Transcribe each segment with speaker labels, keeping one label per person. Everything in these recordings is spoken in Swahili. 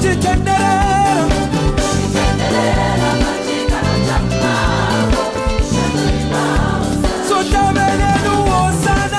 Speaker 1: chitenderera sotabelenuwo sana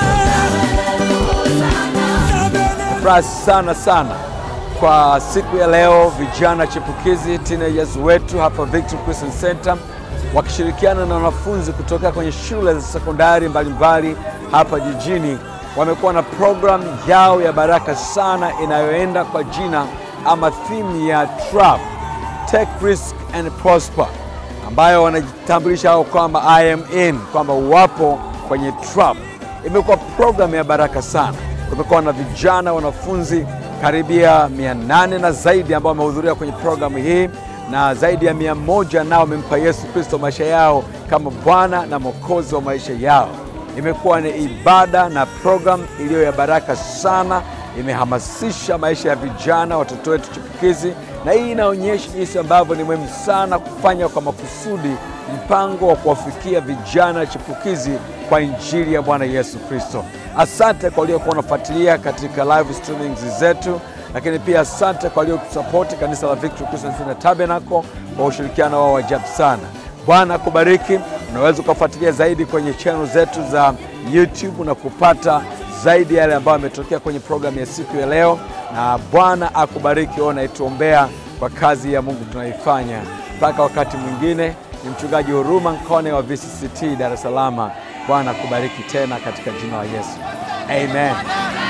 Speaker 1: Tabele-
Speaker 2: Furaha sana sana kwa siku ya leo, vijana chipukizi teenagers wetu hapa Victory Christian Center wakishirikiana na wanafunzi kutoka kwenye shule za sekondari mbalimbali hapa jijini wamekuwa na program yao ya baraka sana inayoenda kwa jina ama theme ya TRAP, Take Risk and Prosper, ambayo wanajitambulisha hao kwamba I am in, kwamba wapo kwenye TRAP. Imekuwa program ya baraka sana. Tumekuwa na vijana wanafunzi karibia mia nane na zaidi ambao wamehudhuria kwenye programu hii na zaidi ya mia moja nao wamempa Yesu Kristo maisha yao kama Bwana na Mwokozi wa maisha yao. Imekuwa ni ibada na program iliyo ya baraka sana, imehamasisha maisha ya vijana, watoto wetu chipukizi, na hii inaonyesha jinsi ambavyo ni muhimu sana kufanya kwa makusudi mpango wa kuwafikia vijana chipukizi kwa injili ya Bwana Yesu Kristo. Asante kwa waliokuwa wanafuatilia katika live streamings zetu, lakini pia asante kwa waliotusapoti kanisa la Victory Christian Center Tabernacle kwa ushirikiano wao wa ajabu sana. Bwana akubariki. Unaweza ukafuatilia zaidi kwenye channel zetu za YouTube na kupata zaidi yale ambayo yametokea kwenye programu ya siku ya leo, na Bwana akubariki. Wewe unaituombea kwa kazi ya Mungu tunaifanya. Mpaka wakati mwingine, ni mchungaji Huruma Nkone wa VCCT Dar es Salaam. Bwana akubariki tena katika jina la Yesu, amen.